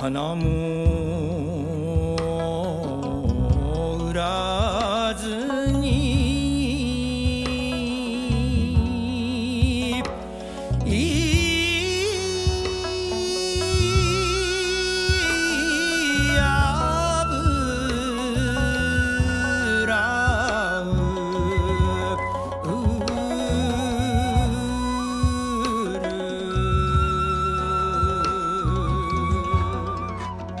花も売らずに油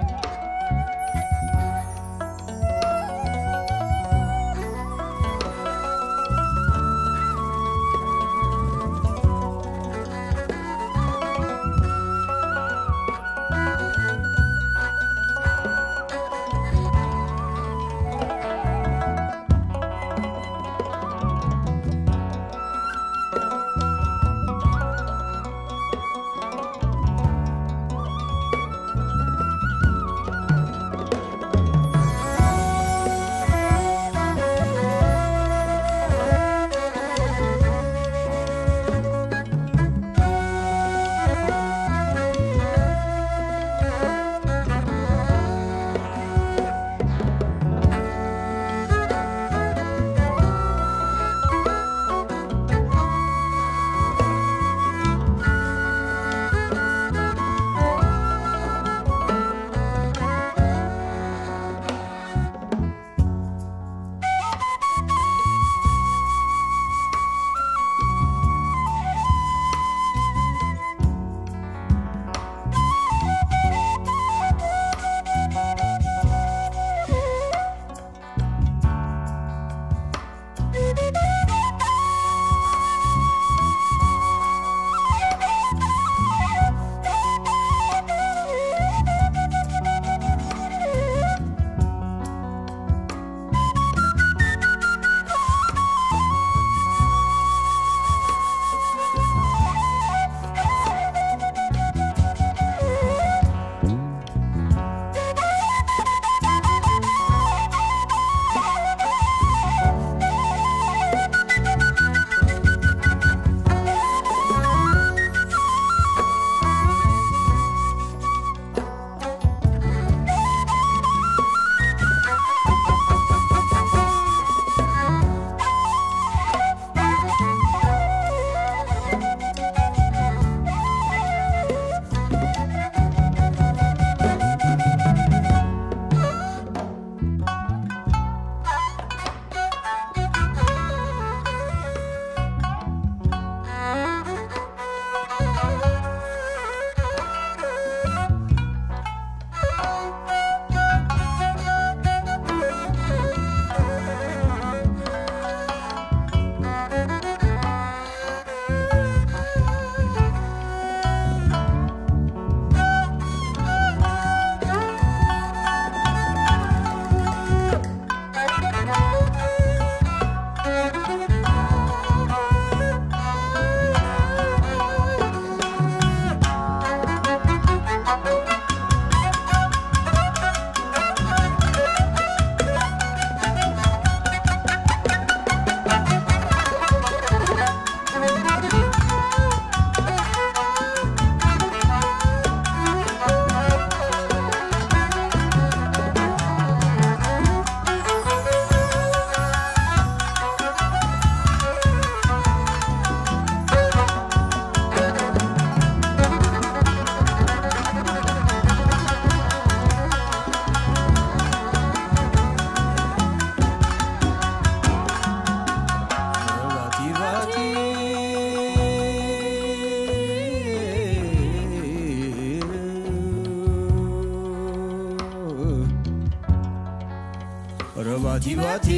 ባቲ ባቲ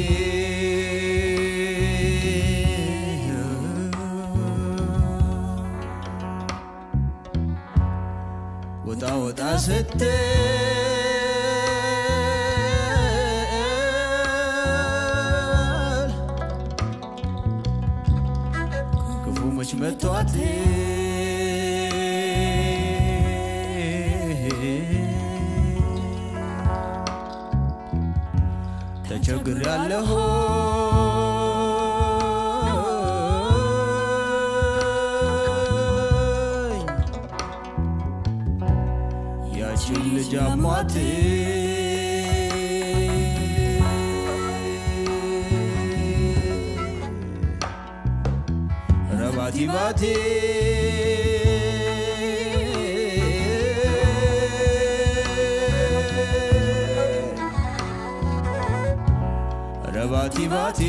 ወጣ ወጣ ስትል ክፉ መች መቷት ተቸግር ያለሁ ያችን ልጅ ልጅ አሟት ረባቲ ባቴ ረባቲ ባቴ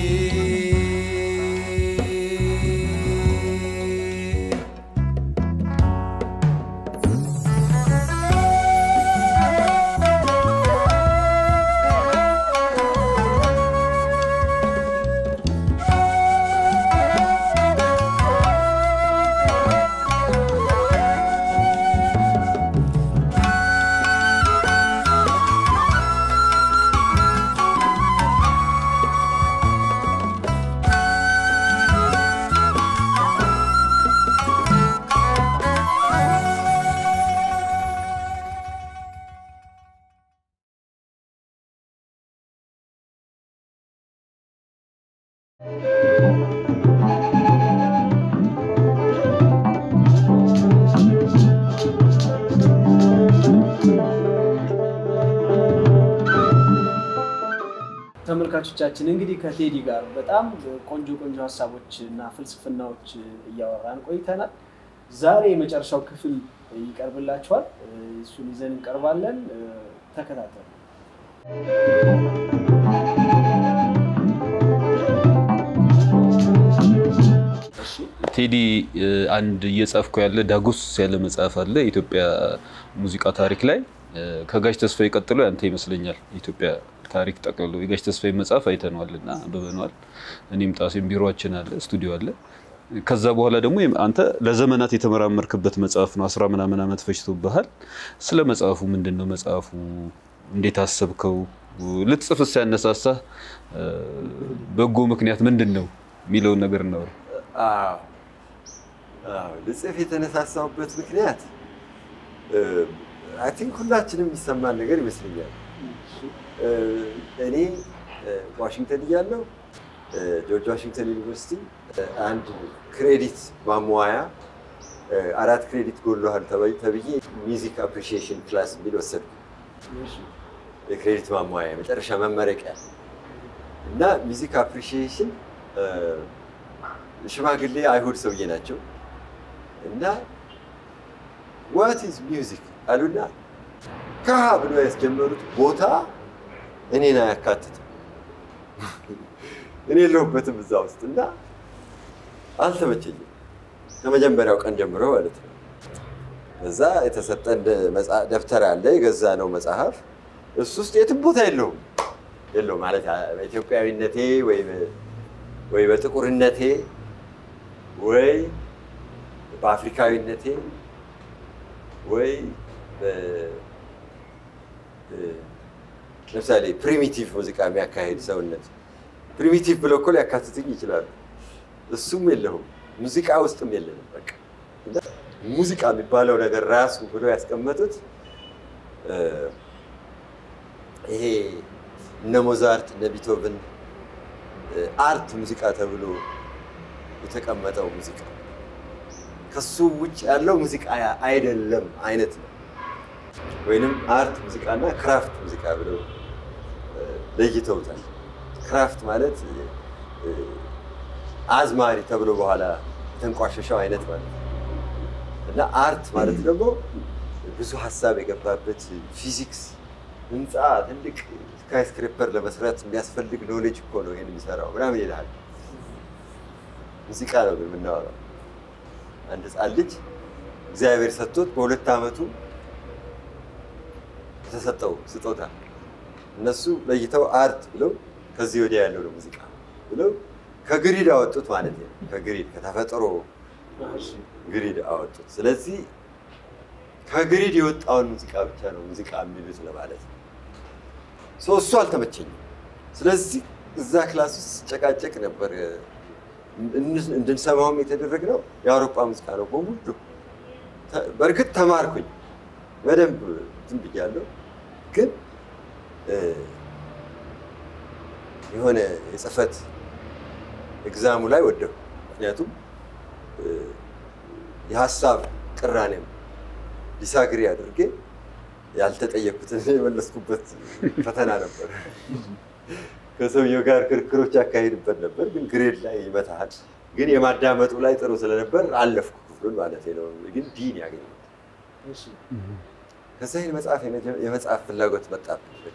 ተመልካቾቻችን እንግዲህ ከቴዲ ጋር በጣም ቆንጆ ቆንጆ ሀሳቦች እና ፍልስፍናዎች እያወራን ቆይተናል። ዛሬ የመጨረሻው ክፍል ይቀርብላችኋል። እሱን ይዘን እንቀርባለን። ተከታተሉ። እሺ ቴዲ አንድ እየጻፍኩ ያለ ዳጎስ ያለ መጽሐፍ አለ የኢትዮጵያ ሙዚቃ ታሪክ ላይ ከጋሽ ተስፋዬ ቀጥሎ ያንተ ይመስለኛል። የኢትዮጵያ ታሪክ ጠቅልሎ የጋሽ ተስፋዬ መጽሐፍ አይተነዋል እና አንብበነዋል። እኔም ጣሴም ቢሮችን አለ ስቱዲዮ አለ። ከዛ በኋላ ደግሞ አንተ ለዘመናት የተመራመርክበት መጽሐፍ ነው። አስራ ምናምን ዓመት ፈጅቶብሃል። ስለ መጽሐፉ ምንድን ነው መጽሐፉ? እንዴት አሰብከው? ልትጽፍስ ያነሳሳህ በጎ ምክንያት ምንድን ነው የሚለውን ነገር እናወራ። አዎ አዎ፣ ልጽፍ የተነሳሳሁበት ምክንያት አይ ቲንክ ሁላችንም የሚሰማን ነገር ይመስለኛል። እኔ ዋሽንግተን እያለሁ ጆርጅ ዋሽንግተን ዩኒቨርሲቲ አንድ ክሬዲት ማሟያ አራት ክሬዲት ጎሎሃል ተብዬ ሚውዚክ አፕሪሺዬሽን ክላስ የሚል ወሰድኩ። የክሬዲት ማሟያ የመጨረሻ መመረቂያ እና ሚውዚክ አፕሪሺዬሽን ሽማግሌ አይሁድ ሰውዬ ናቸው እና ዋት ኢዝ ሚውዚክ አሉና ከሀ ብሎ ያስጀመሩት ቦታ እኔን አያካትትም። እኔ የለሁበትም እዛ ውስጥ እና አልተመቸኝም ከመጀመሪያው ቀን ጀምሮ ማለት ነው። እዛ የተሰጠን ደብተር አለ የገዛ ነው መጽሐፍ እሱ ውስጥ የትም ቦታ የለውም የለውም ማለት በኢትዮጵያዊነቴ ወይ በጥቁርነቴ ወይ በአፍሪካዊነቴ ወይ ለምሳሌ ፕሪሚቲቭ ሙዚቃ የሚያካሄድ ሰውነት ፕሪሚቲቭ ብለው እኮ ሊያካትትኝ ይችላሉ። እሱም የለውም ሙዚቃ ውስጥም የለንም። በቃ ሙዚቃ የሚባለው ነገር ራሱ ብሎ ያስቀመጡት ይሄ እነ ሞዛርት እነ ቢቶቭን አርት ሙዚቃ ተብሎ የተቀመጠው ሙዚቃ ከሱ ውጭ ያለው ሙዚቃ አይደለም አይነት ነው። ወይንም አርት ሙዚቃና ክራፍት ሙዚቃ ብለው ለይተውታል። ክራፍት ማለት አዝማሪ ተብሎ በኋላ የተንቋሸሸው አይነት ማለት ነው እና አርት ማለት ደግሞ ብዙ ሀሳብ የገባበት ፊዚክስ፣ ህንፃ፣ ትልቅ ስካይስክሬፐር ለመስራት የሚያስፈልግ ኖሌጅ እኮ ነው ይህን የሚሰራው ምናምን ይልሃል። ሙዚቃ ነው ግን የምናወራው። አንድ ህፃን ልጅ እግዚአብሔር ሰጥቶት በሁለት ዓመቱ የተሰጠው ስጦታ እነሱ ለይተው አርት ብለው ከዚህ ወዲያ ያለው ነው ሙዚቃ ብለው ከግሪድ አወጡት ማለት ነው። ከግሪድ ከተፈጥሮ ግሪድ አወጡት። ስለዚህ ከግሪድ የወጣውን ሙዚቃ ብቻ ነው ሙዚቃ የሚሉት ለማለት ነው። ሰው እሱ አልተመቸኝም። ስለዚህ እዛ ክላስ ውስጥ ስጨቃጨቅ ነበር። እንድንሰማውም የተደረግነው የአውሮፓ ሙዚቃ ነው በሙሉ። በእርግጥ ተማርኩኝ በደንብ እንትን ብያለሁ፣ ግን የሆነ የጽህፈት ኤግዛሙ ላይ ወደኩ። ምክንያቱም የሀሳብ ቅራኔም ዲሳግሪ አድርጌ ያልተጠየኩትን የመለስኩበት ፈተና ነበር። ከሰውየው ጋር ክርክሮች ያካሂድበት ነበር፣ ግን ግሬድ ላይ ይመታሃል። ግን የማዳመጡ ላይ ጥሩ ስለነበር አለፍኩ ክፍሉን ማለት ነው። ግን ዲን ያገኘሁት እሺ ከዛ ይህን መጽሐፍ የመጽሐፍ ፍላጎት መጣብኝ። በቃ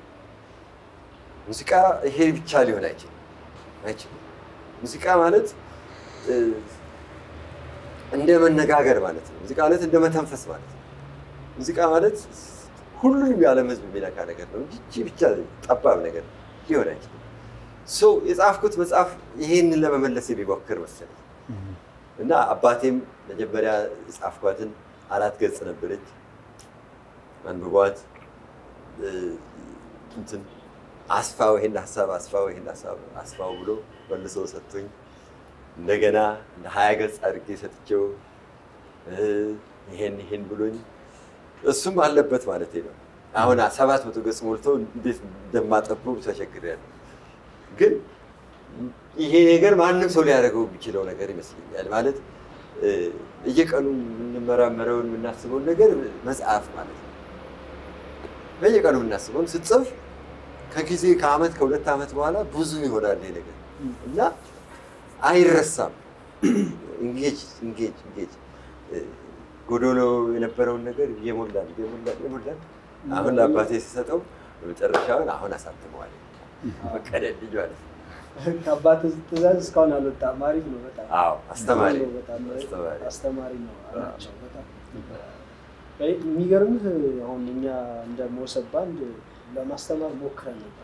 ሙዚቃ ይሄ ብቻ ሊሆን አይችልም አይችልም። ሙዚቃ ማለት እ፣ እንደ መነጋገር ማለት ነው። ሙዚቃ ማለት እንደ መተንፈስ ማለት ነው። ሙዚቃ ማለት ሁሉንም የዓለም ሕዝብ የሚነካ ነገር ነው እንጂ ይቺ ብቻ ጠባብ ነገር ሊሆን አይችልም። ሰው የጻፍኩት መጽሐፍ ይሄንን ለመመለስ የሚሞክር መሰለኝ እና አባቴም መጀመሪያ የጻፍኳትን አራት ገጽ ነበረች አንብቧት እ፣ እንትን አስፋው ይሄን ሀሳብ አስፋው ይሄን ሀሳብ አስፋው ብሎ መልሶ ሰጥቶኝ እንደገና እንደ ሀያ ገጽ አድርጌ ሰጥቼው እ፣ ይሄን ይሄን ብሎኝ እሱም አለበት ማለት ነው። አሁን ሰባት መቶ ገጽ ሞልቶ እንዴት እንደማጠበው ተቸግሬያለሁ። ግን ይሄ ነገር ማንም ሰው ሊያደርገው የሚችለው ነገር ይመስለኛል። ማለት እ፣ በየቀኑ የምንመራመረውን የምናስበውን ነገር መጽሐፍ ማለት ነው። በየቀኑ የምናስበውን ስትጽፍ ከጊዜ ከአመት ከሁለት ዓመት በኋላ ብዙ ይሆናል ይሄ ነገር እና አይረሳም። ኢንጌጅ ኢንጌጅ ኢንጌጅ እ፣ ጎዶሎ የነበረውን ነገር እየሞላን እየሞላን እየሞላን አሁን ለአባቴ ሲሰጠው በመጨረሻውን አሁን አሳትመዋል። ፈቀደልኝ ማለት ነው። ከአባት ትእዛዝ እስካሁን አልወጣም። አሪፍ ነው በጣም አዎ አስተማሪ ነው በጣም አስተማሪ አስተማሪ ነው ናቸው በጣም የሚገርምህ አሁን እኛ እንደ ሞሰብ ባንድ ለማስተማር ሞክረን ነበረ።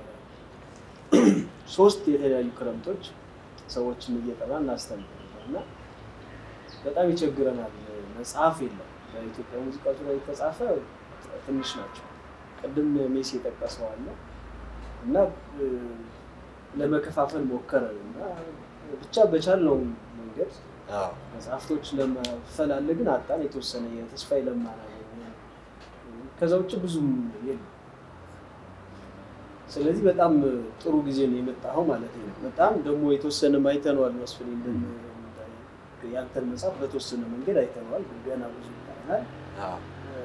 ሶስት የተለያዩ ክረምቶች ሰዎችን እየጠራ እናስተምር ነበር እና በጣም ይቸግረናል። መጽሐፍ የለም በኢትዮጵያ ሙዚቃ ዙሪያ የተጻፈ ትንሽ ናቸው። ቅድም ሜሲ የጠቀሰው አለ እና እ፣ ለመከፋፈል ሞከረን እና ብቻ በቻልነው መንገድ አዎ መጽሐፍቶች ለመፈላለግን አጣን። የተወሰነ የተስፋዬ ለማን አገኘን። ከዛ ውጭ ብዙም የለም። ስለዚህ በጣም ጥሩ ጊዜ ነው የመጣኸው ማለት ነው። በጣም ደግሞ የተወሰነ አይተነዋል መስፍን ያንተን መጽሐፍ በተወሰነ መንገድ አይተነዋል፣ ግን ገና ብዙ ይቀረናል። አዎ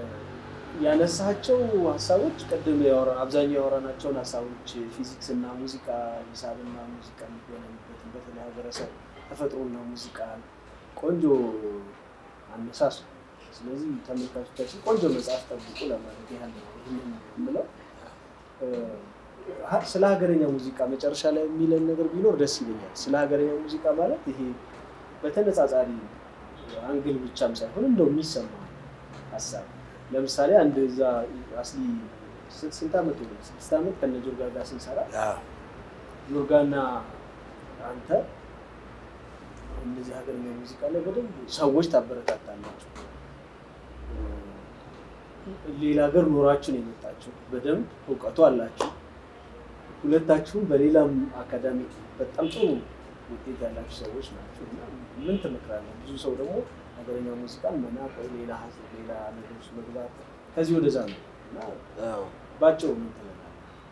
ያነሳቸው ሀሳቦች ቅድም ያወራ አብዛኛው ያወራናቸውን ሀሳቦች ፊዚክስ እና ሙዚቃ፣ ሂሳብና ሙዚቃ የሚገናኙበትን በተለይ ሀገረሰብ ተፈጥሮና ሙዚቃ ቆንጆ አነሳስ ነው። ስለዚህ ተመልካቾቻችን ቆንጆ መጽሐፍ ጠብቁ ለማለት ያህል ነው ይህንን የምለው። እ፣ ሀ- ስለ ሀገረኛ ሙዚቃ መጨረሻ ላይ የሚለን ነገር ቢኖር ደስ ይለኛል። ስለ ሀገረኛ ሙዚቃ ማለት ይሄ በተነጻጻሪ አንግል ብቻም ሳይሆን እንደው የሚሰማ ሀሳብ ለምሳሌ አንድ እዛ አስሊ ስንት ስንት ዓመት ሆነ? ስድስት ዓመት ከነ ጆርጋ ጋር ስንሰራ አዎ ጆርጋና አንተ እነዚህ ሀገረኛ ሙዚቃ ላይ በደንብ ሰዎች ታበረታታላችሁ። ሌላ ሀገር ኖራችሁ ነው የመጣችሁ፣ በደንብ እውቀቱ አላችሁ። ሁለታችሁም በሌላም አካዳሚ በጣም ጥሩ ውጤት ያላችሁ ሰዎች ናቸው እና ምን ትመክራለህ? ብዙ ሰው ደግሞ ሀገረኛ ሙዚቃን መናቅ ወይ ሌላ ሀገር ሌላ ነገር ውስጥ መግባት ከዚህ ወደዛ ነው እና አዎ ባጭሩ ምን ትላለህ?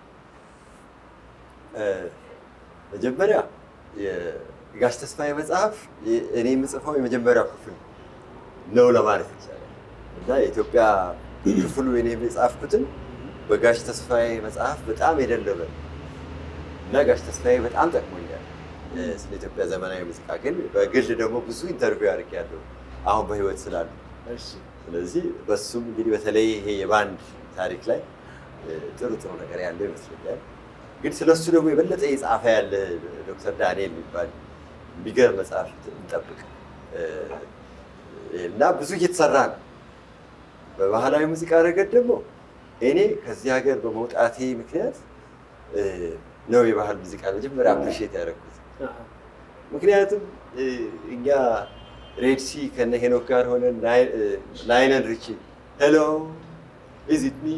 እ፣ መጀመሪያ የጋሽ ተስፋዬ መጽሐፍ የ- እኔ የምጽፈው የመጀመሪያው ክፍል ነው ለማለት ይቻላል እና የኢትዮጵያ ክፍሉ እኔ የጻፍኩትን በጋሽ ተስፋዬ መጽሐፍ በጣም የደለበ ነው እና ጋሽ ተስፋዬ በጣም ጠቅሞኛል እ፣ ስለ ኢትዮጵያ ዘመናዊ ሙዚቃ። ግን በግል ደግሞ ብዙ ኢንተርቪው አድርጌያለሁ አሁን በህይወት ስላሉ እሺ ስለዚህ በሱም እንግዲህ በተለይ ይሄ የባንድ ታሪክ ላይ እ፣ ጥሩ ጥሩ ነገር ያለው ይመስለኛል። ግን ስለሱ ደግሞ የበለጠ የጻፈ ያለ ዶክተር ዳንኤል የሚባል የሚገርም መጽሐፍ እንጠብቅ እ፣ እና ብዙ እየተሰራ ነው። በባህላዊ ሙዚቃ ረገድ ደግሞ እኔ ከዚህ ሀገር በመውጣቴ ምክንያት እ፣ ነው የባህል ሙዚቃ መጀመሪያ አፕሪሼት ያደረኩት። አሃ። ምክንያቱም እ፣ እኛ ሬድሲ ከነ ሄኖክ ጋር ሆነን ላይነን ሪቺ ሄሎ ቪዚት ሚ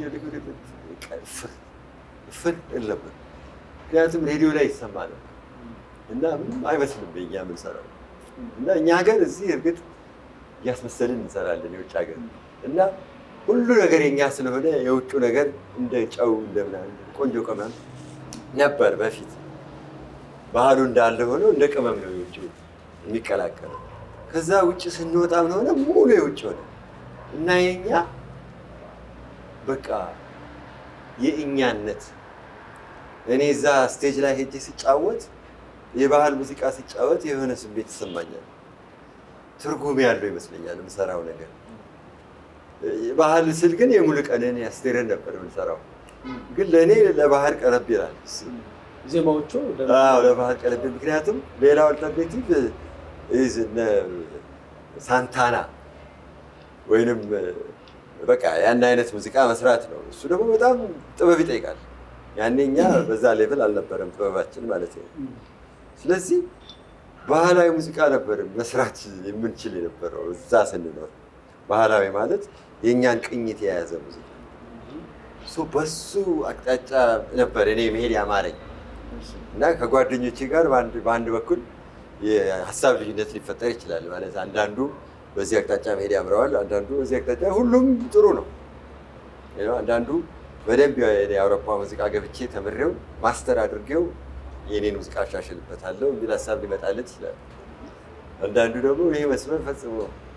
ፍር ነበር። ምክንያቱም ሬዲዮ ላይ ይሰማ ነው እና ምንም አይመስልም የእኛ የምንሰራው እና እኛ ሀገር እዚህ እርግጥ እያስመሰልን እንሰራለን የውጭ ሀገር እና ሁሉ ነገር የኛ ስለሆነ የውጩ ነገር እንደ ጨው እንደ ምናምን ቆንጆ ቅመም ነበር በፊት ባህሉ እንዳለ ሆነው እንደ ቅመም ነው የውጭ የሚቀላቀለው። ከዛ ውጭ ስንወጣ ምን ሆነ? ሙሉ የውጭ ሆነ እና የኛ በቃ የእኛነት እኔ እዛ ስቴጅ ላይ ሄጄ ሲጫወት የባህል ሙዚቃ ሲጫወት የሆነ ስሜት ይሰማኛል። ትርጉም ያለው ይመስለኛል የምሰራው ነገር። ባህል ስል ግን የሙሉቀንን ያስቴርን ነበር የምንሰራው፣ ግን ለእኔ ለባህል ቀረብ ይላል እሱ። ዜማዎቹ አዎ ለባህል ቀለብ ምክንያቱም ሌላው አልተርኔቲቭ ኢዝ እነ ሳንታና ወይንም በቃ ያን አይነት ሙዚቃ መስራት ነው። እሱ ደግሞ በጣም ጥበብ ይጠይቃል። ያኔ እኛ በዛ ሌቭል አልነበረም ጥበባችን ማለት ነው። ስለዚህ ባህላዊ ሙዚቃ ነበር መስራት የምንችል የነበረው እዛ ስንኖር። ባህላዊ ማለት የእኛን ቅኝት የያዘ ሙዚቃ ሶ በሱ አቅጣጫ ነበር እኔ መሄድ ያማረኝ እና ከጓደኞቼ ጋር በአንድ በአንድ በኩል የሀሳብ ልዩነት ሊፈጠር ይችላል። ማለት አንዳንዱ በዚህ አቅጣጫ መሄድ ያምረዋል፣ አንዳንዱ በዚህ አቅጣጫ፣ ሁሉም ጥሩ ነው። You know፣ አንዳንዱ በደንብ የአውሮፓ ሙዚቃ ገብቼ ተምሬው ማስተር አድርጌው የኔን ሙዚቃ አሻሽልበታለሁ የሚል ሀሳብ ሊመጣለት ይችላል። አንዳንዱ ደግሞ ይሄ መስመር ፈጽሞ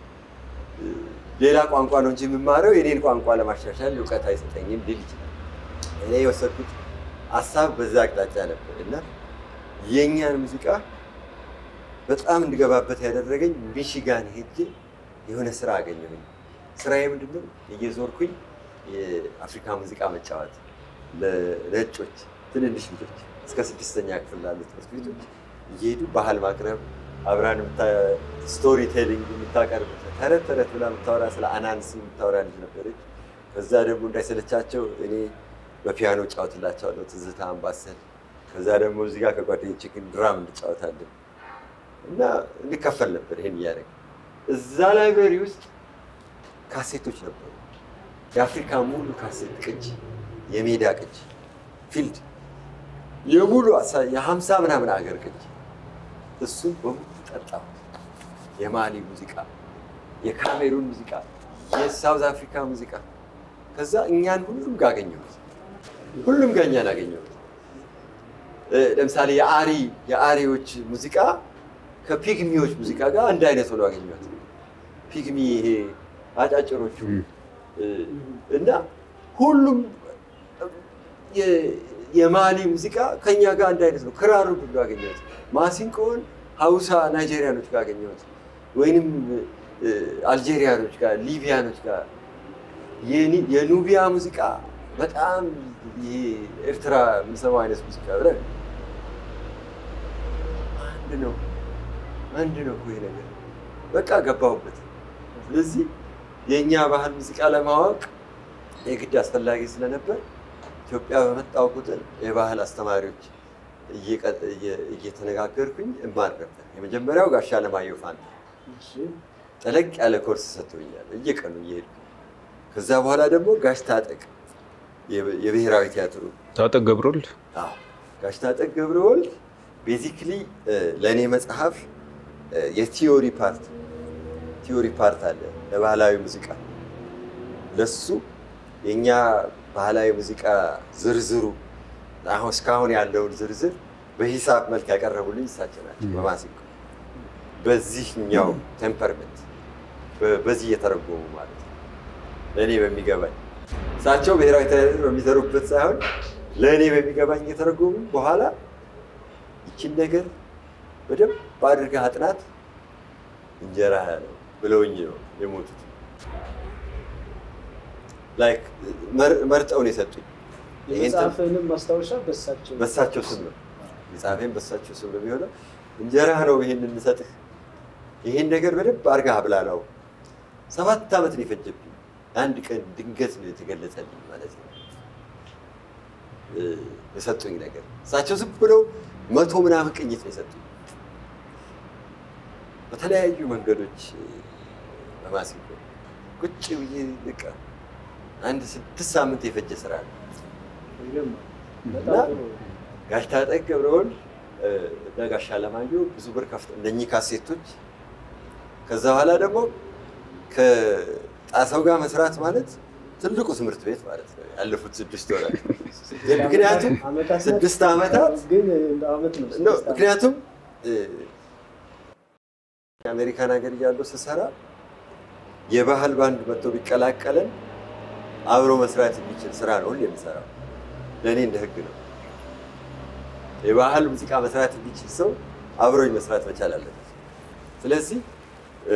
ሌላ ቋንቋ ነው እንጂ የምማረው የኔን ቋንቋ ለማሻሻል እውቀት አይሰጠኝም ሊል ይችላል። እኔ የወሰድኩት ሀሳብ በዛ አቅጣጫ ነበር እና የእኛን ሙዚቃ በጣም እንድገባበት ያደረገኝ ሚሽጋን ሄጄ የሆነ ስራ አገኘሁኝ። ስራዬ ምንድነው? እየዞርኩኝ የአፍሪካ ሙዚቃ መጫወት ለነጮች ትንንሽ ልጆች እስከ ስድስተኛ ክፍል ላሉ ትምህርት ቤቶች እየሄዱ ባህል ማቅረብ አብራን ስቶሪ ቴሊንግ የምታቀርብ ተረት ተረት ብላ የምታወራ ስለ አናንስ የምታወራ ልጅ ነበረች። ከዛ ደግሞ እንዳይሰለቻቸው እኔ በፒያኖ እጫወትላቸዋለሁ ትዝታ፣ አምባሰል። ከዛ ደግሞ እዚህ ጋር ከጓደኞቼ ግን ድራም እንጫወታለን እና እንከፈል ነበር ይሄን እያደረግ እዛ ላይብረሪ ውስጥ ካሴቶች ነበሩ። የአፍሪካ ሙሉ ካሴት ቅጅ፣ የሜዳ ቅጅ፣ ፊልድ የሙሉ የሀምሳ ምናምን ሀገር ቅጅ እሱን በሙሉ ጠጣሁ። የማሊ ሙዚቃ፣ የካሜሩን ሙዚቃ፣ የሳውዝ አፍሪካ ሙዚቃ። ከዛ እኛን ሁሉም ጋር አገኘሁት። ሁሉም ጋር እኛን አገኘሁት። ለምሳሌ የአሪ የአሪዎች ሙዚቃ ከፒግሚዎች ሙዚቃ ጋር አንድ አይነት ሆኖ አገኘሁት። ፒግሚ ይሄ አጫጭሮቹ እና ሁሉም የማሊ ሙዚቃ ከኛ ጋር አንድ አይነት ነው። ክራሩ ሁሉ አገኘሁት። ማሲንቆን ሀውሳ ናይጄሪያኖች ጋር አገኘሁት፣ ወይንም አልጄሪያኖች ጋር፣ ሊቢያኖች ጋር። የኑቢያ ሙዚቃ በጣም ይሄ ኤርትራ የምንሰማው አይነት ሙዚቃ ብለን አንድ ነው አንድ ነው እኮ ይሄ ነገር በቃ ገባሁበት። ስለዚህ የእኛ ባህል ሙዚቃ ለማወቅ የግድ አስፈላጊ ስለነበር ኢትዮጵያ በመጣው ቁጥር የባህል አስተማሪዎች እየተነጋገርኩኝ እማር ነበር። የመጀመሪያው ጋሻ ለማየሁ ፋንታ ጠለቅ ያለ ኮርስ ሰጥቶኛል እየቀኑ እየሄድኩ። ከዛ በኋላ ደግሞ ጋሽ ታጠቅ የብሔራዊ ቲያትሩ ታጠቅ ገብረወልድ አዎ፣ ጋሽ ታጠቅ ገብረወልድ ቤዚክሊ ለእኔ መጽሐፍ የቲዮሪ ፓርት ቲዮሪ ፓርት አለ ለባህላዊ ሙዚቃ ለሱ የእኛ ባህላዊ ሙዚቃ ዝርዝሩ አሁን እስካሁን ያለውን ዝርዝር በሂሳብ መልክ ያቀረቡልኝ እሳቸው ናቸው። በማሲንቆ በዚህኛው ቴምፐርመንት በዚህ እየተረጎሙ ማለት ነው ለእኔ በሚገባኝ እሳቸው ብሔራዊ ቲያትር በሚሰሩበት ሳይሆን ለእኔ በሚገባኝ እየተረጎሙ በኋላ ይችን ነገር በደንብ አድርገህ አጥናት እንጀራ ነው ብለውኝ ነው የሞቱት። ላይክ መርጠው ነው የሰጡኝ። የመጽሐፍንም ማስታወሻ በሳቸው በሳቸው ስም ነው የጻፌን በሳቸው ስም ነው የሚሆነው። እንጀራ ነው ይሄን እንሰጥህ፣ ይሄን ነገር በደንብ አድርገህ አብላላው። ሰባት ዓመት ነው የፈጀብኝ። አንድ ቀን ድንገት ነው የተገለጸልኝ ማለት ነው የሰጡኝ ነገር። እሳቸው ዝም ብለው መቶ ምናምን ቅኝት ነው የሰጡኝ በተለያዩ መንገዶች በማሲንቆ ቁጭ ብዬ በቃ አንድ ስድስት ሳምንት የፈጀ ስራ ነው። እና ጋሽ ታጠቅ ገብረወልድ እና ጋሽ አለማየሁ ብዙ ብር ከፍተው እነኚህ ካሴቶች ከዛ በኋላ ደግሞ ከጣሰው ጋር መስራት ማለት ትልቁ ትምህርት ቤት ማለት ነው። ያለፉት ስድስት ወራት ምክንያቱም ስድስት ዓመታት ግን እንደ ዓመት ነው። ነው። ምክንያቱም የአሜሪካን ሀገር እያለሁ ስሰራ የባህል ባንድ መጥቶ ቢቀላቀለን አብሮ መስራት የሚችል ስራ ነው ሁሌ የምሰራው። ለእኔ እንደ ህግ ነው። የባህል ሙዚቃ መስራት የሚችል ሰው አብሮኝ መስራት መቻል አለበት። ስለዚህ እ፣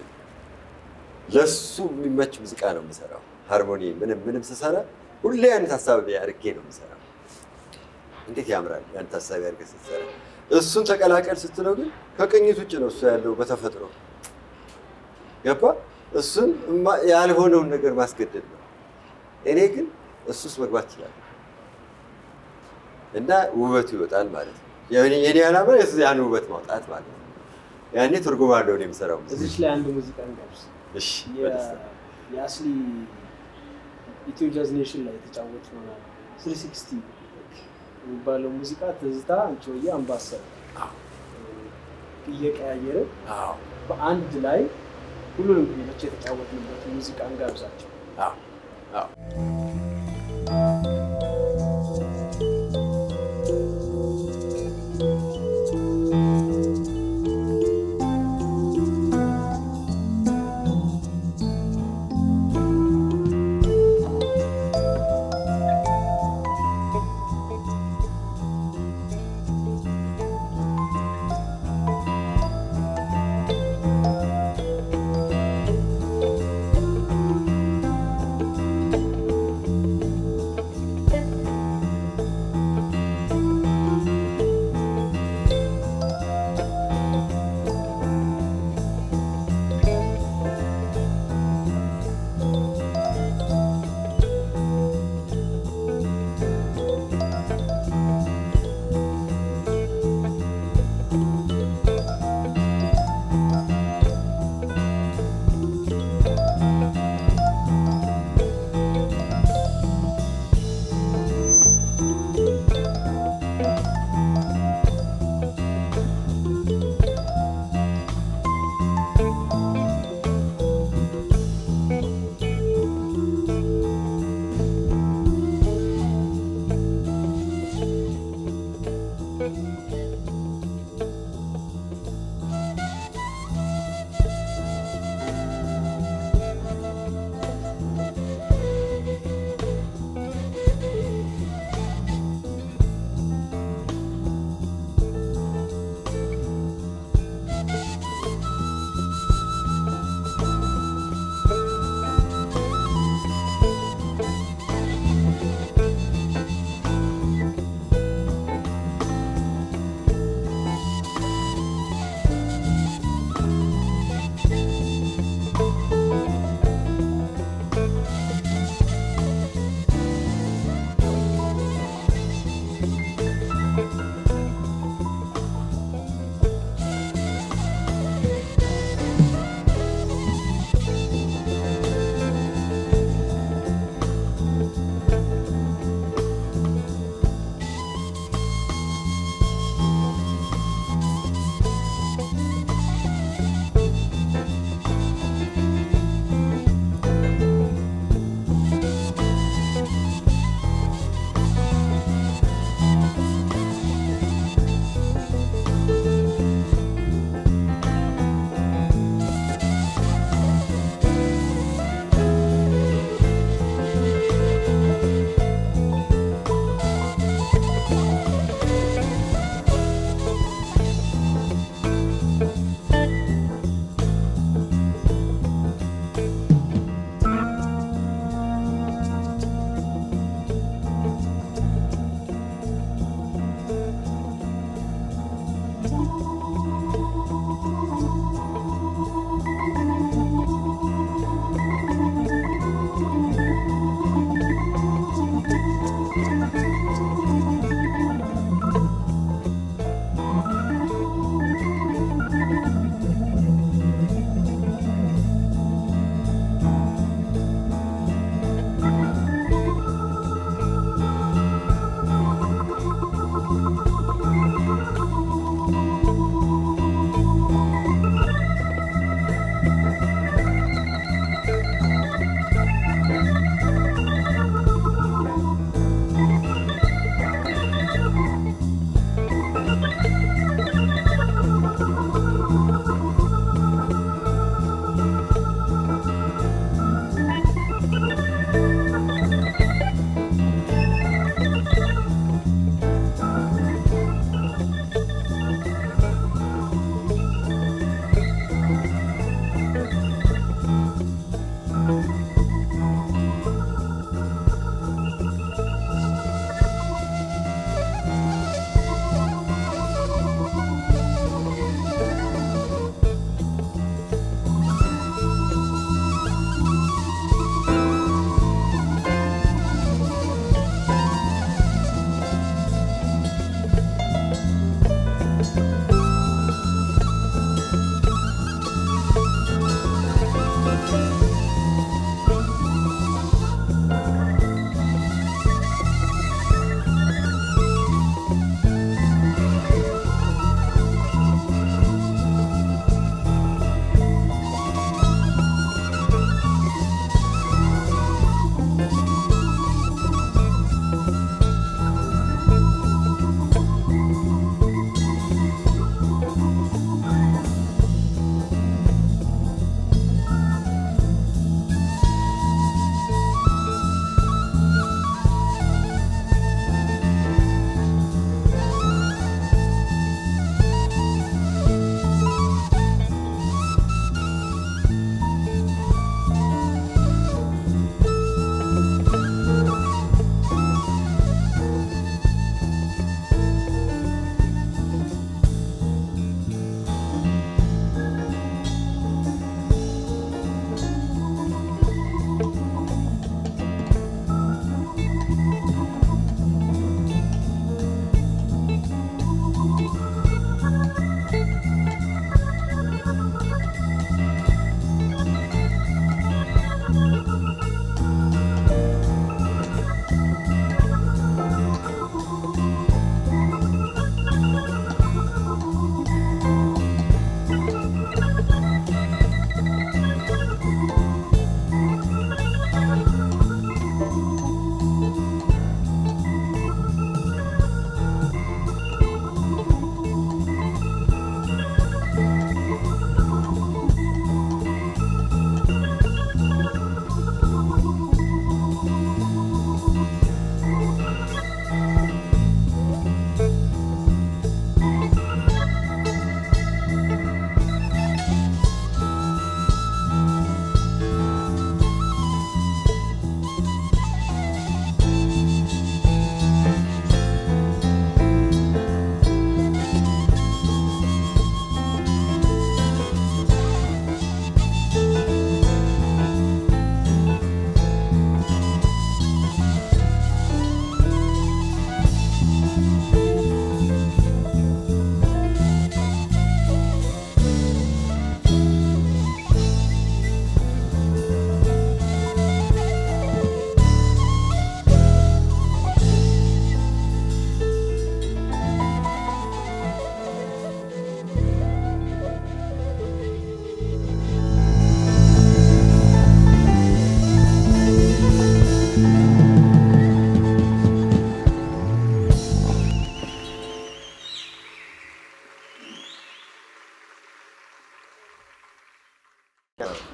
ለሱ የሚመች ሙዚቃ ነው የምሰራው። ሃርሞኒ ምንም ምንም ስሰራ ሁሌ ያን ታሳቢ አድርጌ ነው የምሰራው። እንዴት ያምራል ያን ታሳቢ አድርገህ ስትሰራ። እሱን ተቀላቀል ስትለው ግን ከቅኝት ውጭ ነው እሱ ያለው በተፈጥሮ ገባ። እሱን እማ- ያልሆነውን ነገር ማስገደድ ነው። እኔ ግን እሱ ውስጥ መግባት ይችላል እና ውበቱ ይወጣል ማለት ነው። የኔ የኔ ዓላማ የሱ- ያን ውበት ማውጣት ማለት ነው። ያኔ ትርጉም አለው እኔ የምሰራው ሙዚቃ። እዚች ላይ አንድ ሙዚቃ እንጋብዝ። እሺ የ- በደስታ የአስሊ ኢትዮ ጃዝ ኔሽን ላይ የተጫወት ነው ስሪ ሲክስቲ የሚባለው ሙዚቃ ትዝታ፣ አንቺ ሆዬ፣ አምባሰል እየቀያየረ አዎ በአንድ ላይ ሁሉንም ክሊፖች የተጫወትንበት ሙዚቃ እንጋብዛቸው። አዎ አዎ ♪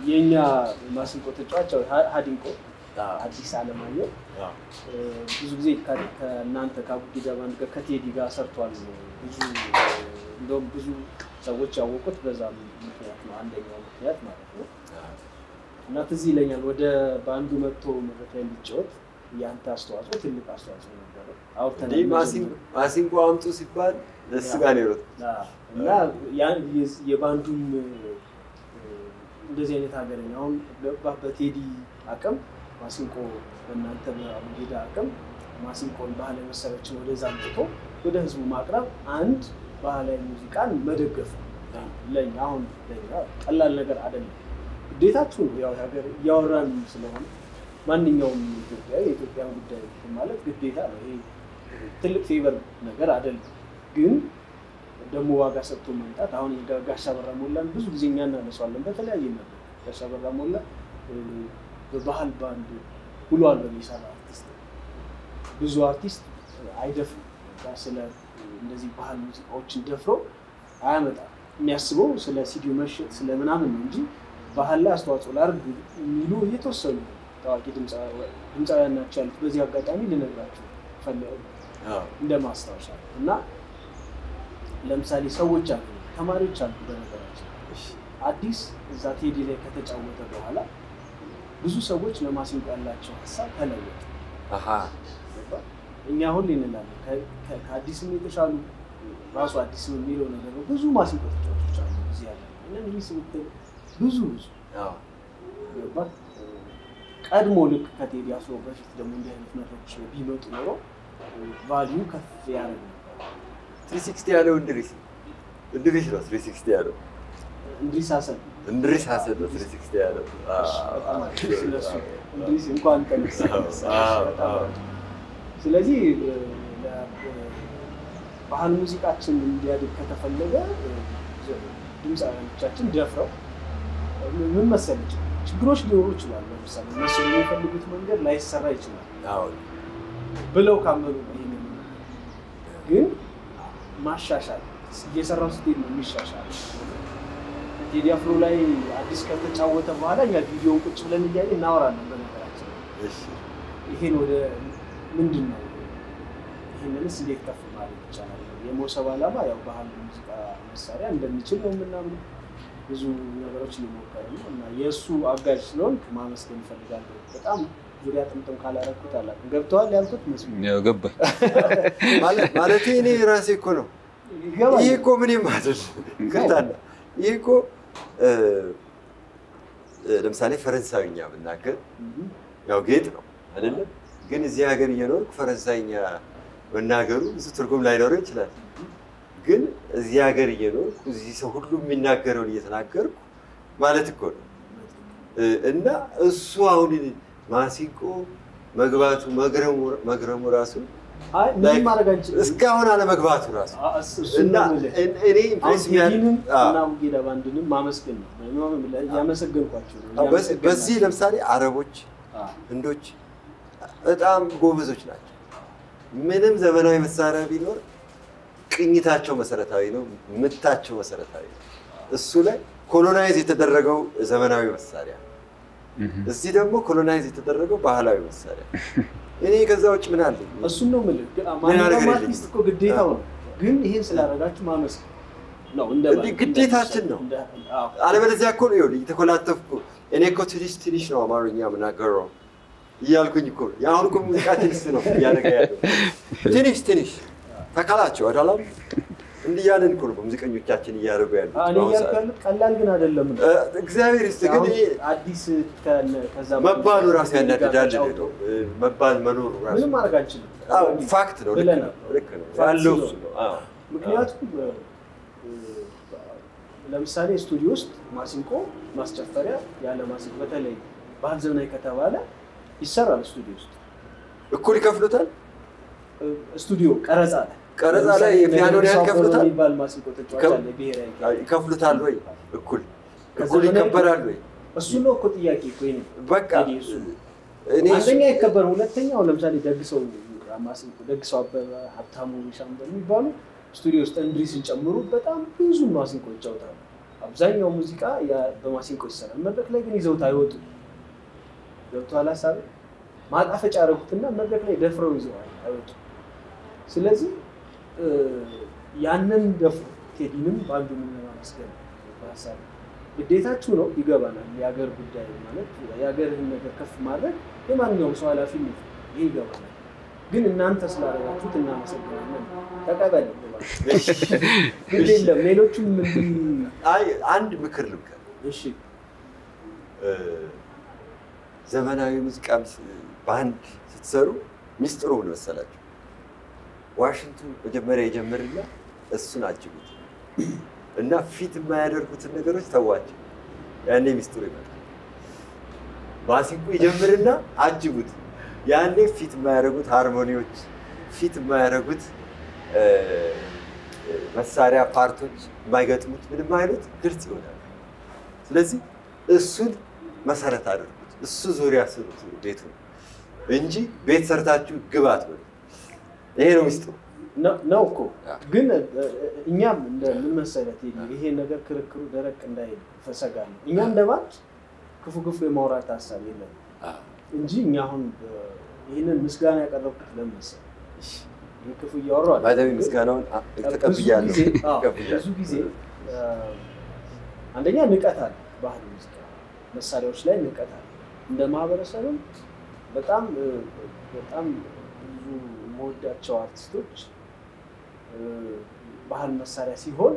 የእኛ ማሲንቆ ተጫዋች ያው ሀ- ሀዲንቆ አዲስ አለማየሁ እ፣ ብዙ ጊዜ ከ- ከእናንተ ከአቡጊዳ ባንድ ጋር ከቴዲ ጋር ሰርቷል። ብዙ እ፣ እንደውም ብዙ ሰዎች ያወቁት በዛ ምክንያት ነው፣ አንደኛው ምክንያት ማለት ነው። እና ትዝ ይለኛል ወደ ባንዱ መጥቶ መድረክ ላይ እንዲጫወት የአንተ አስተዋጽኦ ትልቅ አስተዋጽኦ ነበረ። አውርተናል እንዲህ ማሲንቆ ማሲንቆ አምጡ ሲባል እሱ ጋር ነው የሮጥኩት። አዎ። እና ያን የዝ- የባንዱም እ፣ እንደዚህ አይነት ሀገረኛ አሁን በ- በቴዲ አቅም ማሲንቆ በእናንተ በአቡጌዳ አቅም ማሲንቆን ባህላዊ መሳሪያዎችን ወደዛ አምጥቶ ወደ ህዝቡ ማቅረብ አንድ ባህላዊ ሙዚቃን መደገፍ ነው። ለኛ አሁን ለኛ ቀላል ነገር አይደለም፣ ግዴታችሁ ነው። ያው ሀገር እያወራን ስለሆነ ማንኛውም ኢትዮጵያዊ የኢትዮጵያ ጉዳይ ማለት ግዴታ ነው። ይሄ ትልቅ ፌቨር ነገር አይደለም ግን ደግሞ ዋጋ ሰጥቶ መምጣት አሁን የጋ- ጋሻ በራ ሞላን ብዙ ጊዜ እኛ እናነሳዋለን በተለያየ ነገር ጋሻ በራ ሞላ እ፣ በባህል ባንድ ሁሉ አልበም የሰራ አርቲስት ነው። ብዙ አርቲስት አይደፍርም በቃ ስለ እንደዚህ ባህል ሙዚቃዎችን ደፍሮ አያመጣም የሚያስበው ስለ ሲዲዮ መሸጥ ስለ ምናምን ነው እንጂ ባህል ላይ አስተዋጽኦ ላድርግ የሚሉ የተወሰኑ ታዋቂ ድምፃ- ድምፃውያን ናቸው ያሉት በዚህ አጋጣሚ ልነግራቸው ፈለ- እንደ ማስታወሻ ነው እና ለምሳሌ ሰዎች አሉ፣ ተማሪዎች አሉ። በነገራችን አዲስ እዛ ቴዲ ላይ ከተጫወተ በኋላ ብዙ ሰዎች ለማሲንቆ ያላቸው ሀሳብ ተለወጠ። አሃ ገባ? እኛ ሁሌ እንላለን ከ- ከ- ከአዲስም የተሻሉ ራሱ አዲስም የሚለው ነገር ነው። ብዙ ማሲንቆ ተጫዋቾች አሉ እዚህ ያለ እና እንግዲህ ስብትል ብዙ ብዙ አዎ። ገባ? ቀድሞ ልክ ከቴዲ አፍሮ በፊት ደግሞ እንዲህ አይነት መድረኮች ላይ ቢመጡ ኖሮ ቫሊዩ ከፍ ያደርግ ነበር። 360 ያለው እንድሪስ እንድሪስ ነው 360 ያለው እንድሪስ ሀሰን እንድሪስ ሀሰን ነው 360 ያለው። በጣም አሪፍ። ስለሱ እንድሪስ እንኳን ተነሳ። አዎ፣ በጣም አዎ። አሪፍ። ስለዚህ እ፣ ለ- እ፣ ባህል ሙዚቃችን እንዲያድግ ከተፈለገ እ፣ ድምፃውያኖቻችን ደፍረው እ፣ ምን መሰለች ችግሮች ሊኖሩ ይችላሉ። ለምሳሌ እነሱ የሚፈልጉት መንገድ ላይሰራ ይችላል አዎ። ብለው ካመኑ ነው ይሄንን ግን ማሻሻል እየሰራው ስትሄድ ነው የሚሻሻል። ቴዲ አፍሮ ላይ አዲስ ከተጫወተ በኋላ እኛ ቪዲዮን ቁጭ ብለን እያየ እናወራለን። በነገራችን እሺ። ይሄን ወደ ምንድን ነው ይህንንስ እንዴት ከፍ ማለት ይቻላል? የሞሰብ ዓላማ ያው ባህል ሙዚቃ መሳሪያ እንደሚችል ነው የምናምነው። ብዙ ነገሮች እየሞከረ ነው እና የእሱ አጋዥ ስለሆንክ ማመስገን እፈልጋለሁ። በጣም ዙሪያ ጥምጥም ካላረኩት አላውቅም። ገብተዋል ያልኩት መስሎኝ ያው ገባኝ። ማለት ማለቴ እኔ ራሴ እኮ ነው ይገባል። ይህ እኮ ምንም አይደል። ይቅርታና ይህ እኮ እ፣ እ፣ ለምሳሌ ፈረንሳዊኛ ብናገር Mhm. ያው ጌጥ ነው አይደለም። ግን እዚህ ሀገር እየኖርኩ ፈረንሳይኛ መናገሩ ብዙ ትርጉም ላይኖረው ይችላል። ግን እዚህ ሀገር እየኖርኩ እዚህ ሰው ሁሉ የሚናገረውን እየተናገርኩ ማለት እኮ ነው እ፣ እና እሱ አሁን ማሲንቆ መግባቱ መግረሙ መግረሙ ራሱ አይ ምንም ማድረግ አንችልም። እስካሁን አለመግባቱ ራሱ አ- እስ- እሱን እና ነው የምልህ። እን- እኔ አሁን ኢምፕሬስ የሚያደርግ ቴዲንም አዎ። እና ቡጌዳ ባንድንም ማመስገን ነው እያመሰገንኳቸው ነው። አዎ፣ በዚህ- በዚህ እያመሰገንኳቸው ለምሳሌ አረቦች፣ ነው። አዎ። ህንዶች በጣም ጎበዞች ናቸው። ምንም ዘመናዊ መሳሪያ ቢኖር ቅኝታቸው መሰረታዊ ነው፣ ምታቸው መሰረታዊ ነው። እሱ ላይ ኮሎናይዝ የተደረገው ዘመናዊ መሳሪያ፣ እዚህ ደግሞ ኮሎናይዝ የተደረገው ባህላዊ መሳሪያ። እኔ ከዛ ውጭ ምን አለኝ? እሱን ነው የምልህ። ግን ነገር ማንኛውም የለኝም። አርቲስት እኮ ግዴታው ነው። ግን ይሄን ስላደረጋችሁ ማመስገን ነው እንደ እንዲህ ግዴታችን ነው። እንደ- አዎ። አለበለዚያ እኮ ነው ይኸውልህ፣ እየተኮላተፍኩ እኔ እኮ ትንሽ ትንሽ ነው አማርኛ የምናገረው እያልኩኝ እኮ ነው። የአሁን እኮ ሙዚቃ ትንሽ ነው እያደረገ ያለው ትንሽ ትንሽ ተካላቸው አዳላም እንዲህ እያለን እኮ ነው በሙዚቀኞቻችን እያደረጉ ያሉት አዎ፣ እኔ በአሁኑ እያልኩ ሰዓት። ያሉት ቀላል ግን አይደለም ነው። እ፣ እግዚአብሔር ይስጥ ግን አሁን ይሄ አዲስ ከነ- ከዛ መባሉ ራሱ ጋር ያናድዳል ተጫውቶ ነው እ፣ መባል መኖሩ ራሱ ምንም ማድረግ አንችልም። አዎ፣ ፋክት ነው። ልክ ብለናል። ነው። ልክ ነው ፋክት ያለው ስለሆነ። እሱ ነው። አዎ። ምክንያቱም እ፣ ለምሳሌ ስቱዲዮ ውስጥ ማሲንቆ ማስጨፈሪያ ያለ ማሲንቆ በተለይ ባህል ዘመናዊ ከተባለ ይሰራል። ስቱዲዮ ውስጥ እኩል ይከፍሉታል። እ፣ ስቱዲዮ ቀረጻ ላይ ቀረጻ ለምሳሌ ላይ የፒያኖን ያህል ነገሩ ይከፍሉታል? የሚባል ማሲንቆ ተጫዋች ከ- አለ ብሔራዊ አዎ፣ ቲያትር። ይከፍሉታል ወይ? እኩል እኩል ከዘመናዊ- ይከበራል ወይ? እሱ ነው እኮ ጥያቄ እኮ የእኔ። በቃ እኔ እሱ ነው። እኔ እሱ- አንደኛ ይከበር፣ ሁለተኛው ለምሳሌ ደግሰው ማሲንቆ ደግሰው አበበ ሀብታሙ ሻምበል የሚባሉ ስቱዲዮ ውስጥ እንድሪስን ጨምሮ በጣም ብዙ ማሲንቆ ይጫወታሉ። አብዛኛው ሙዚቃ ያ- በማሲንቆ ይሰራል። መድረክ ላይ ግን ይዘውት አይወጡም። ገብቶሃል ሀሳብ ማጣፈጫ ያደረጉትና መድረክ ላይ ደፍረው ይዘዋል አይወጡም። ስለዚህ እ፣ ያንን ደፍሮ ቴዲንም በአንዱ ለማመስገን በሀሳብ ግዴታችሁ ነው፣ ይገባናል። የሀገር ጉዳይ ማለት የሀገርህን ነገር ከፍ ማድረግ የማንኛውም ሰው ኃላፊነት ነው። ይህ ይገባናል። ግን እናንተ ስላደረጋችሁት እናመሰግናለን። ተቀበል ግድ የለም ሌሎቹም እንዲህ አይ አንድ ምክር ልምከር። እሺ እ፣ ዘመናዊ ሙዚቃም ስ- ባንድ ስትሰሩ ሚስጥሩ ምን መሰላችሁ? ዋሽንቱ መጀመሪያ የጀምርና እሱን አጅቡት እና ፊት የማያደርጉትን ነገሮች ተዋቸው። ያኔ ሚስጥሩ ይመጣል። ማሲንቆ ይጀምርና አጅቡት። ያኔ ፊት የማያደርጉት ሃርሞኒዎች፣ ፊት የማያደርጉት እ፣ መሳሪያ ፓርቶች የማይገጥሙት ምንም አይሉት ግልጽ ይሆናል። ስለዚህ እሱን መሰረት አድርጉት። እሱ ዙሪያ ስሩት ቤቱ እንጂ ቤት ሰርታችሁ ግባት በሉ። ይሄ ነው ሚስጥሩ። ነው- ነው እኮ አዎ። ግን እ፣ እ፣ እኛም እንደ ምን መሰለህ ቴዲ፣ ይሄ ነገር ክርክሩ ደረቅ እንዳይል ፈሰጋለሁ። እኛ እንደ ባንድ ክፉ ክፉ የማውራት ሀሳብ የለም እንጂ እኛ አሁን እ፣ ይህንን ምስጋና ያቀረብኩት ለምን መሰለህ? ይህ ክፉ እያወራሁ አይደለም። ባይዘዊ ምስጋናውን አ- ተቀብያለሁ ብዙ ጊዜ- አዎ፣ ተቀብያለሁ። ብዙ ጊዜ እ፣ አንደኛ ንቀት አለ፣ ባህል ሙዚቃ መሳሪያዎች ላይ ንቀት አለ። እንደ ማህበረሰብም በጣም እ፣ በጣም ብዙ የምወዳቸው አርቲስቶች እ፣ ባህል መሳሪያ ሲሆን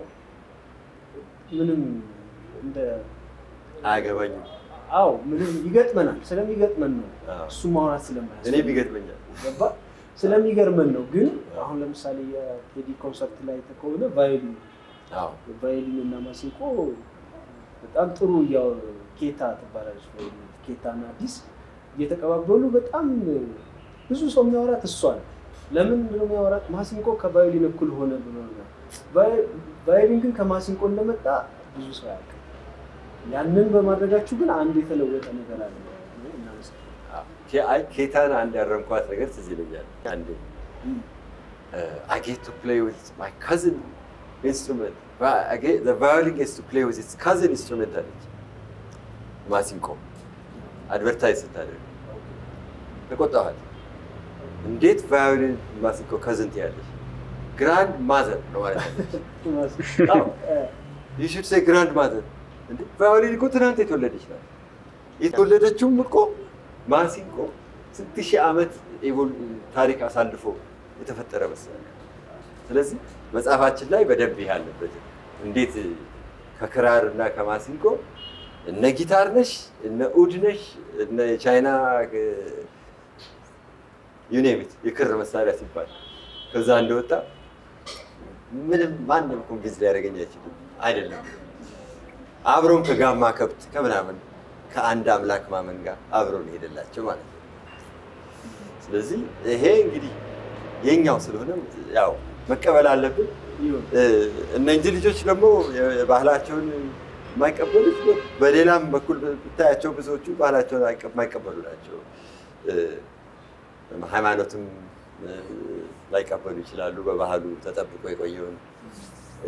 ምንም እንደ አያገባኝም። አዎ ምንም ይገጥመናል። ስለሚገጥመን ነው አዎ። እሱ ማውራት ስለማያስ እኔም ይገጥመኛል። ገባ ስለሚገርመን ነው። ግን አሁን ለምሳሌ የቴዲ ኮንሰርት ላይ ከሆነ ቫዮሊን አዎ። ቫዮሊን እና ማሲንቆ በጣም ጥሩ ያው ኬታ ትባላለች ቫዮሊን ኬታ እና አዲስ እየተቀባበሉ በጣም ብዙ ሰው የሚያወራት እሷ ነው። ለምን ነው የሚያወራት? ማሲንቆ ከቫዮሊን እኩል ሆነ ብሎ ነው። ቫዮ- ቫዮሊን ግን ከማሲንቆ እንደመጣ ብዙ ሰው ያውቃል። ያንን በማድረጋችሁ ግን አንድ የተለወጠ ነገር አለ። እናመሰግናለን። ኬ- አይ ኬታን አንድ ያረምኳት ነገር ትዝ ይለኛል። አንዴ I get to play with my cousin instrument. Va- I get- The violin gets to play with its cousin instrument አለች። ማሲንቆ አድቨርታይዝ ስታደርግ ተቆጣኋት። እንዴት ቫዮሊን ማሲንቆ ከዝን ትያለሽ? ግራንድ ማዘር ነው ማለት አለች። አዎ። you should say ግራንድ ማዘር። እንዴ ቫዮሊን እኮ ትናንት የተወለደች ናት። የተወለደችውም እኮ ማሲንቆ ስንት ሺህ ዓመት ኤቮል- ታሪክ አሳልፎ የተፈጠረ መሳሪያ። ስለዚህ መጽሐፋችን ላይ በደንብ ይህ አለበት። እንዴት ከክራር እና ከማሲንቆ እነ ጊታር ነሽ እነ ኡድ ነሽ እነ የቻይና ዩኔሚት የክር መሳሪያ ሲባል ከዛ እንደወጣ ምንም ማንም ኮንቪንስ ሊያደርገኝ አይችልም። አይደለም አብረውም ከጋማ ከብት ከምናምን ከአንድ አምላክ ማመን ጋር አብረውን ሄደላቸው ማለት ነው። ስለዚህ ይሄ እንግዲህ የኛው ስለሆነ ያው መቀበል አለብን። ይሁን እ፣ እነዚህ ልጆች ደግሞ ባህላቸውን የማይቀበሉት በሌላም በኩል ብታያቸው ብዙዎቹ ባህላቸውን አይቀ- የማይቀበሉ ናቸው። እ፣ ሃይማኖትም እ፣ ላይቀበሉ ይችላሉ። በባህሉ ተጠብቆ የቆየውን እ፣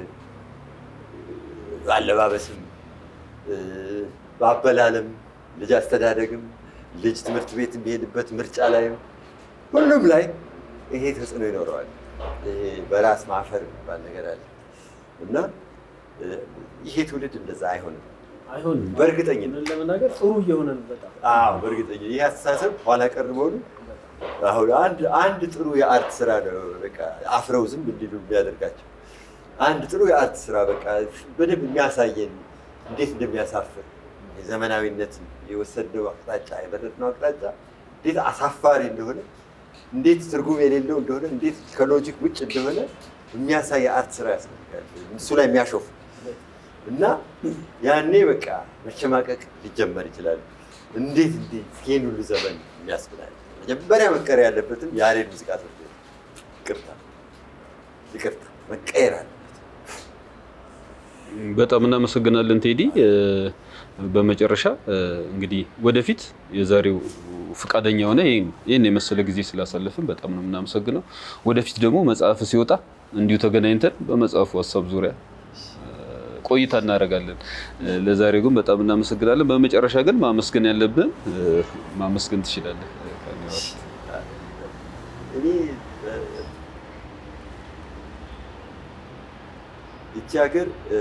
በአለባበስም እ፣ በአበላለም ልጅ አስተዳደግም ልጅ ትምህርት ቤት የሚሄድበት ምርጫ ላይም ሁሉም ላይ ይሄ ተጽዕኖ ይኖረዋል። ይሄ በራስ ማፈር የሚባል ነገር አለ እና እ፣ ይሄ ትውልድ እንደዛ አይሆንም። አይሆንም። በእርግጠኝነት እውነት ለመናገር ጥሩ እየሆነ ነው በጣም አዎ፣ በእርግጠኝነት ይህ አስተሳሰብ ኋላ ቀር መሆኑ አሁን አንድ አንድ ጥሩ የአርት ስራ ነው በቃ አፍረው ዝም እንዲሉ የሚያደርጋቸው አንድ ጥሩ የአርት ስራ በቃ በደንብ የሚያሳየን እንዴት እንደሚያሳፍር የዘመናዊነት የወሰድነው አቅጣጫ የመረጥነው አቅጣጫ እንዴት አሳፋሪ እንደሆነ እንዴት ትርጉም የሌለው እንደሆነ እንዴት ከሎጂክ ውጭ እንደሆነ የሚያሳይ የአርት ስራ ያስፈልጋል። እሱ ላይ የሚያሾፍ እና ያኔ በቃ መሸማቀቅ ሊጀመር ይችላል። እንዴት እንዴት ይህን ሁሉ ዘመን የሚያስብላል። መጀመሪያ መቀየር ያለበትም የያሬድ ሙዚቃ ትምህርት ቤት ይቅርታ ይቅርታ መቀየር አለበት። በጣም እናመሰግናለን ቴዲ። እ፣ በመጨረሻ እ፣ እንግዲህ ወደፊት የዛሬው ፈቃደኛ ሆነ ይህን ይህን የመሰለ ጊዜ ስላሳለፍን በጣም ነው የምናመሰግነው። ወደፊት ደግሞ መጽሐፍ ሲወጣ እንዲሁ ተገናኝተን በመጽሐፉ ሀሳብ ዙሪያ እ፣ ቆይታ እናደርጋለን። እ፣ ለዛሬው ግን በጣም እናመሰግናለን። በመጨረሻ ግን ማመስገን ያለብን እ፣ ማመስገን ትችላለህ። እኔ እ፣ ይቺ ሀገር እ፣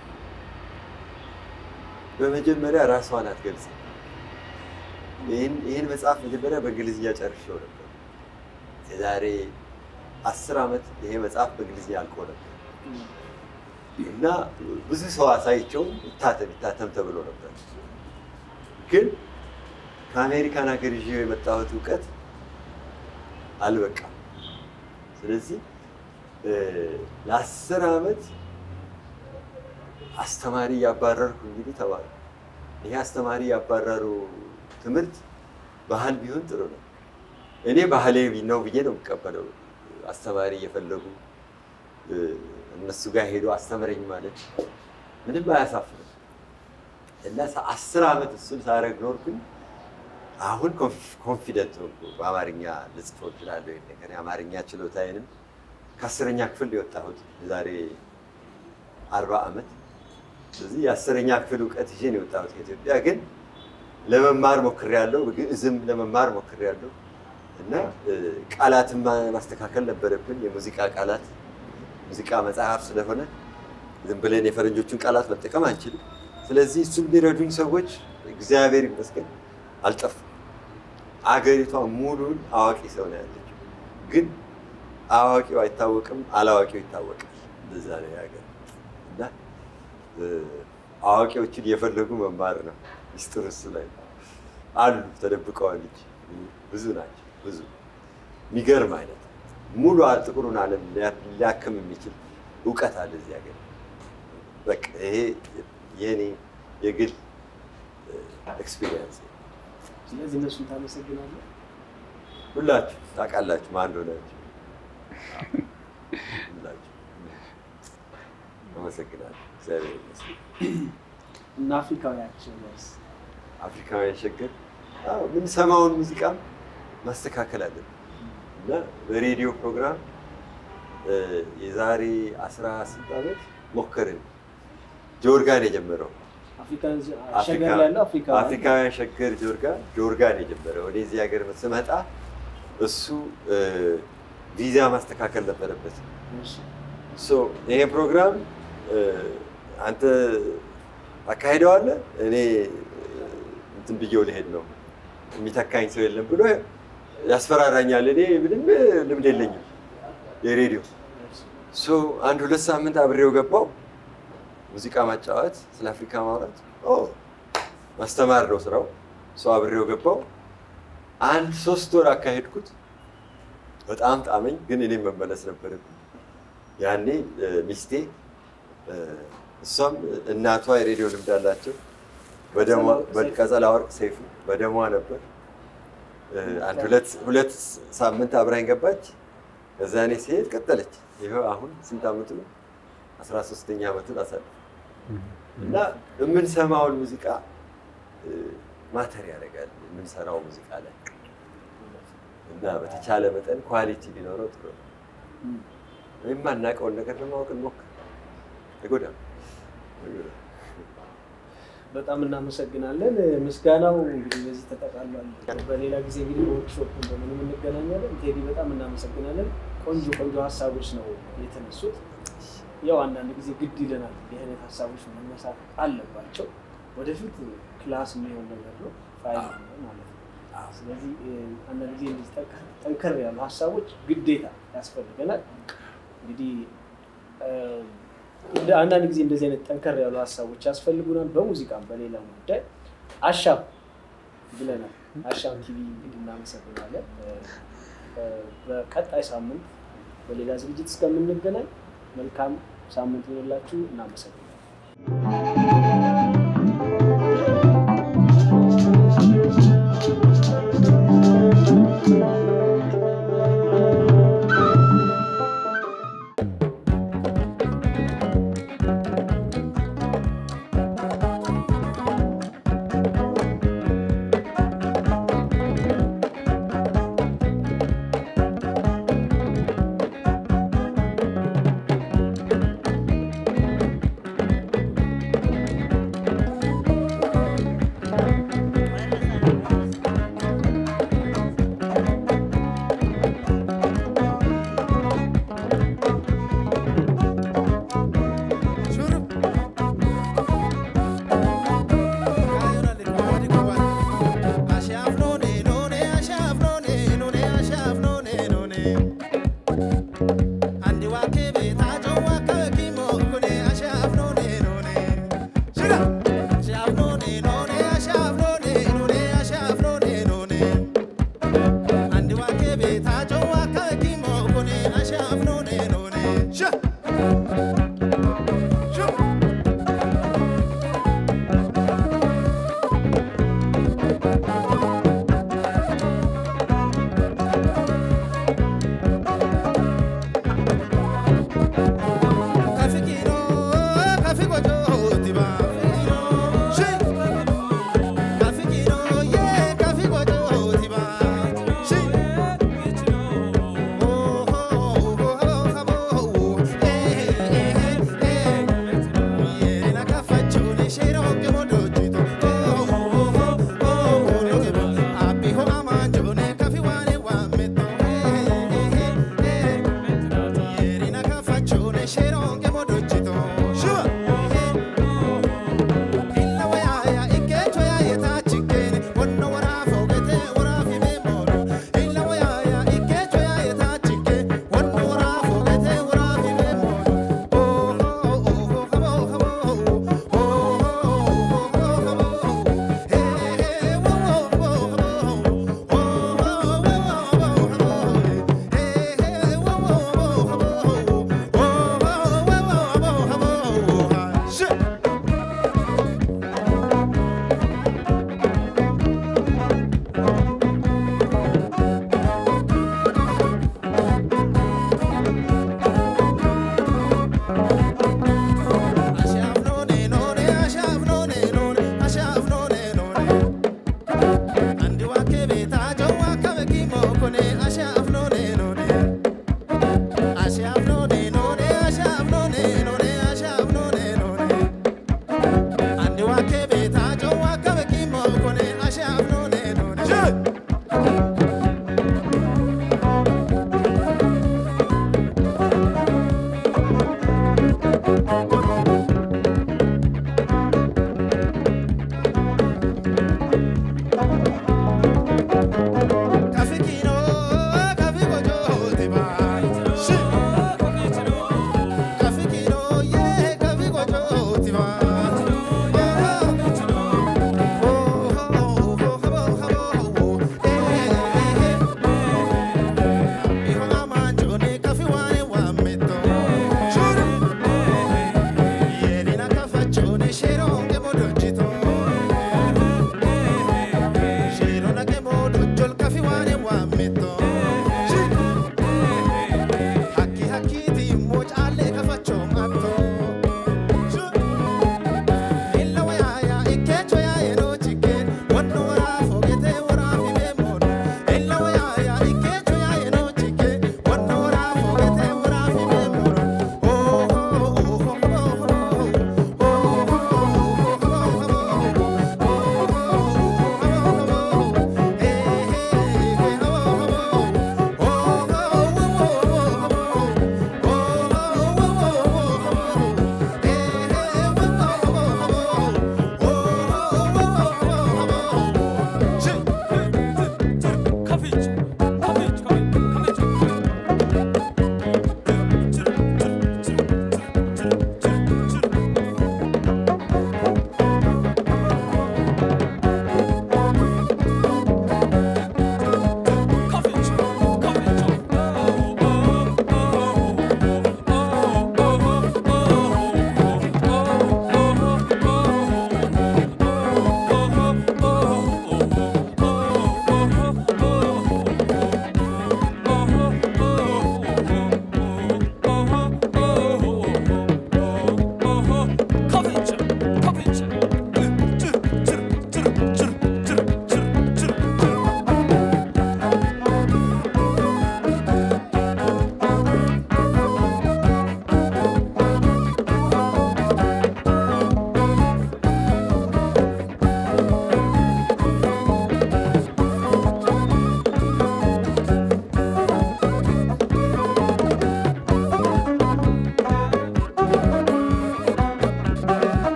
በመጀመሪያ ራሷን አትገልጽም። ይህን ይህን መጽሐፍ መጀመሪያ በእንግሊዝኛ ጨርሼው ነበር። የዛሬ አስር ዓመት ይሄ መጽሐፍ በእንግሊዝኛ አልቆ ነበር እና ብዙ ሰው አሳይቸው ይታተም ይታተም ተብሎ ነበር። ግን ከአሜሪካን ሀገር ይዤው የመጣሁት እውቀት አልበቃም። ስለዚህ እ፣ ለአስር ዓመት አስተማሪ እያባረርኩ እንግዲህ ተማሩ። ይሄ አስተማሪ ያባረሩ ትምህርት ባህል ቢሆን ጥሩ ነው። እኔ ባህሌ ነው ብዬ ነው የምቀበለው። አስተማሪ እየፈለጉ እ፣ እነሱ ጋር ሄዶ አስተምረኝ ማለት ምንም አያሳፍርም። እና ሰ- አስር ዓመት እሱን ሳደርግ ኖርኩኝ። አሁን ኮንፊደንት ሆንኩ። በአማርኛ ልጽፈው እችላለሁ። ይሄን ነገር የአማርኛ ችሎታዬንም ከአስረኛ ክፍል ነው የወጣሁት የዛሬ አርባ ዓመት። ስለዚህ የአስረኛ ክፍል እውቀት ይዤ ነው የወጣሁት ከኢትዮጵያ። ግን ለመማር ሞክሬያለሁ፣ ግዕዝም ለመማር ሞክሬያለሁ እና እ፣ ቃላትን ማ- ማስተካከል ነበረብን። የሙዚቃ ቃላት ሙዚቃ መጽሐፍ ስለሆነ ዝም ብለን የፈረንጆቹን ቃላት መጠቀም አንችልም። ስለዚህ እሱን የሚረዱኝ ሰዎች እግዚአብሔር ይመስገን አልጠፉም። አገሪቷ ሙሉን አዋቂ ሰው ነው ያለችው። ግን አዋቂው አይታወቅም፣ አላዋቂው ይታወቃል። እንደዛ ነው የሀገር እና እ፣ አዋቂዎችን እየፈለጉ መማር ነው ሚስጥር እሱ ላይ ነው። አሉ ተደብቀዋል እንጂ ብዙ ናቸው። ብዙ የሚገርም አይነት ሙሉ አ- ጥቁሩን ዓለም ሊያ- ሊያክም የሚችል እውቀት አለ እዚህ ሀገር። በቃ ይሄ የኔ የግል ኤክስፒሪየንስ ስለዚህ እነሱን ታመሰግናለህ። ሁላችሁ ታውቃላችሁ ማን እንደሆናችሁ። ሁላችሁ አመሰግናለሁ። እግዚአብሔር ይመስገን። እና አፍሪካውያችን ወይስ አፍሪካውያን ሸገር አዎ፣ የምንሰማውን ሙዚቃ ማስተካከል አለብን እና በሬዲዮ ፕሮግራም እ፣ የዛሬ አስራ ስንት ዓመት ሞከርን። ጆርጋን የጀመረው አፍሪካን አፍሪካ- ሸገር ላይ ያለው አፍሪካ አፍሪካውያን ሸገር ጆርጋ ጆርጋን የጀመረው ወደዚህ ሀገር ስመጣ እሱ እ፣ ቪዛ ማስተካከል ነበረበት። ሶ ይሄ ፕሮግራም እ፣ አንተ አካሂደዋለህ፣ እኔ እ፣ እንትን ብዬው ልሄድ ነው የሚተካኝ ሰው የለም ብሎ ያስፈራራኛል። እኔ ምንም ልምድ የለኝም የሬዲዮ ሶ አንድ ሁለት ሳምንት አብሬው ገባው። ሙዚቃ ማጫወት፣ ስለ አፍሪካ ማውራት፣ ኦ ማስተማር ነው ስራው። ሰው አብሬው ገባው። አንድ ሶስት ወር አካሄድኩት። በጣም ጣመኝ፣ ግን እኔም መመለስ ነበረብኝ። ያኔ እ፣ ሚስቴ እ፣ እሷም እናቷ የሬዲዮ ልምድ አላቸው። በደሟ በቀጸላ ወርቅ ሰይፉ በደሟ ነበር። እ፣ አንድ ሁለት ሁለት ሳምንት አብራኝ ገባች። ከዛ እኔ ሲሄድ ቀጠለች። ይኸው አሁን ስንት ዓመቱ ነው? አስራ ሶስተኛ ዓመቱን አሳለፍ እና የምንሰማውን ሙዚቃ እ፣ ማተር ያደርጋል የምንሰራው ሙዚቃ ላይ እና በተቻለ መጠን ኳሊቲ ቢኖረው ጥሩ ነው። የማናውቀውን ነገር ለማወቅ እንሞክር። አይጎዳም አይጎዳም። በጣም እናመሰግናለን። ምስጋናው እንግዲህ በዚህ ተጠቃሏል። በሌላ ጊዜ እንግዲህ በወርክሾፕ እንደምንም እንገናኛለን። ቴዲ በጣም እናመሰግናለን። ቆንጆ ቆንጆ ሀሳቦች ነው የተነሱት። ያው አንዳንድ ጊዜ ግድ ይለናል፣ እንዲህ አይነት ሀሳቦች መነሳት አለባቸው። ወደፊት ክላስ የሚሆን ነገር ነው ፋይል ነው ማለት ነው። ስለዚህ እ፣ አንዳንድ ጊዜ እንደዚህ ጠንከር- ጠንከር ያሉ ሀሳቦች ግዴታ ያስፈልገናል። እንግዲህ እ፣ እንደ አንዳንድ ጊዜ እንደዚህ አይነት ጠንከር ያሉ ሀሳቦች ያስፈልጉናል። በሙዚቃም በሌላም ጉዳይ አሻም ብለናል። አሻም ቲቪ እንግዲህ እናመሰግናለን። እ፣ እ፣ በቀጣይ ሳምንት በሌላ ዝግጅት እስከምንገናኝ መልካም ሳምንት ይሆንላችሁ። እናመሰግናለን።